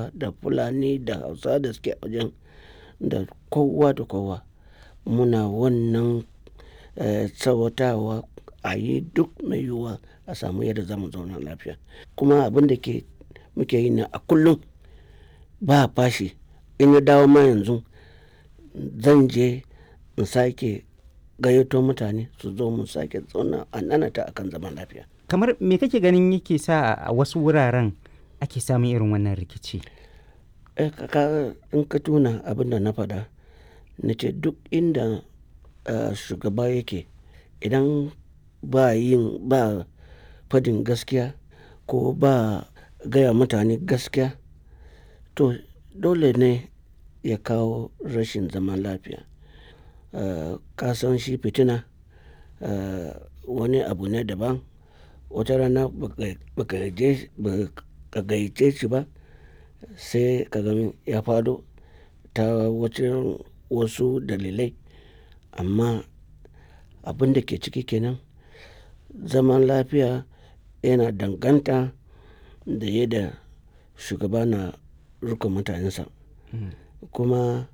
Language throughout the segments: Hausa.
yarbawa da fulani da hausa da suke wajen da kowa da kowa muna wannan tsawatawa a yi duk mai yiwuwa a samu yadda za mu zauna lafiya kuma abin da ke muke yi ne a kullum ba fashi in ya dawo ma yanzu zan je in sake gayyato mutane su zo mu sake zauna a nanata akan zaman lafiya kamar me kake ganin yake sa a wasu wuraren ake samun irin wannan rikici in ka tuna abin da na faɗa na ce duk inda shugaba yake idan ba yin ba fadin gaskiya ko ba gaya mutane gaskiya to dole ne ya kawo rashin zaman lafiya ka san shi fitina wani abu ne daban wata rana ba ka gayyace shi ba sai ka gani ya faɗo ta wasu dalilai amma abin da ke ciki kenan zaman lafiya yana danganta da yadda shugaba na riƙon mutanensa kuma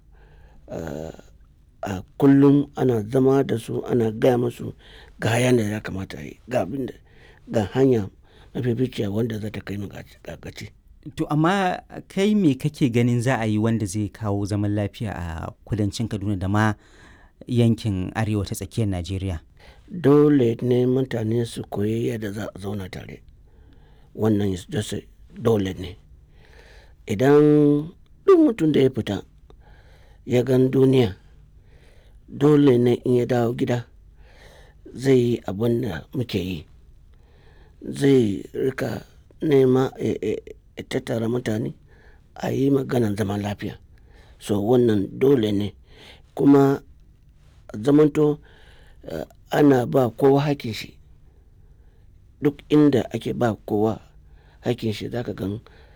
a kullum ana zama da su ana gaya musu ga hayan da ya kamata a yi ga abin da ga hanya mafificiya wanda za ta kai mu ga gaci. To amma kai me kake ganin za a yi wanda zai kawo zaman lafiya a kudancin Kaduna da ma yankin arewa ta tsakiyar Najeriya? Dole ne mutane su koyi yadda za a zauna tare. Wannan dole ne. Idan duk mutum da ya fita ya gan duniya dole ne in ya dawo gida zai yi abin da muke yi. Zai rika nema ya tattara mutane a yi maganan zaman lafiya. So wannan dole ne kuma zamanto ana ba kowa hakkin shi. Duk inda ake ba kowa hakkin shi za ka gan